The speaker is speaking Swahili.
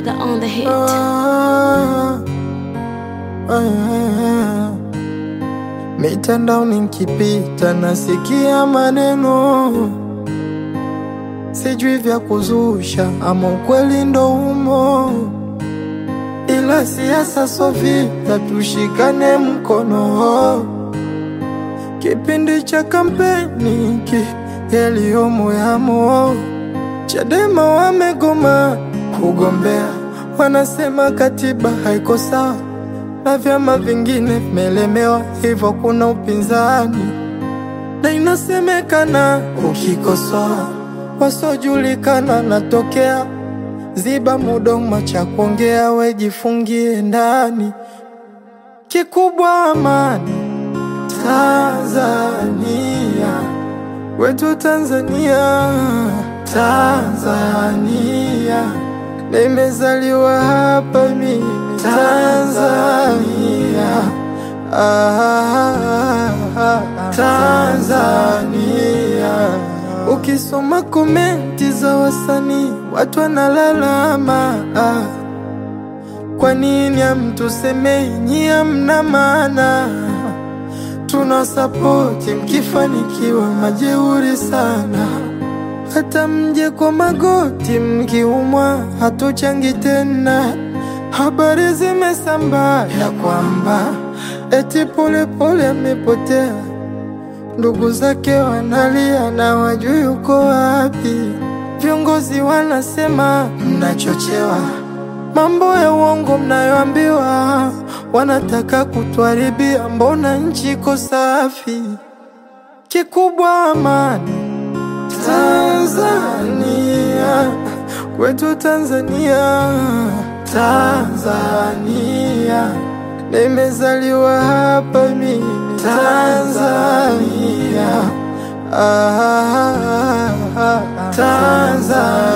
Gaga on the hit. Ah, ah, mitandaoni nikipita nasikia maneno sijui vya kuzusha ama ukweli ndo umo, ila siasa so vita, tushikane mkono. Kipindi cha kampeni ki yaliyomo yamo, Chadema wamegoma kugombea, wanasema katiba haiko sawa na vyama vingine vimelemewa, hivyo kuna upinzani na inasemekana ukikosoa wasiojulikana natokea. Ziba mudomo cha kuongea, wejifungie ndani. Kikubwa amani Tanzania, wetu Tanzania, Tanzania, nimezaliwa hapa mimi Tanzania, ah, Tanzania. Ukisoma komenti za wasanii watu wanalalama, ah, kwa nini hamtusemei nyie hamna maana? Tuna sapoti mkifanikiwa, majeuri sana. Hata mje kwa magoti mkiumwa, hatuchangi tena. Habari zimesambaa ya kwamba eti Polepole amepotea, ndugu zake wanalia na wajui uko wapi. Viongozi wanasema mnachochewa, mambo ya uongo mnayoambiwa, wanataka kutuharibia. Mbona nchi iko safi? Kikubwa amani Tanzania, kwetu Tanzania, Tanzania, nimezaliwa hapa mimi Tanzania, ah, Tanzania.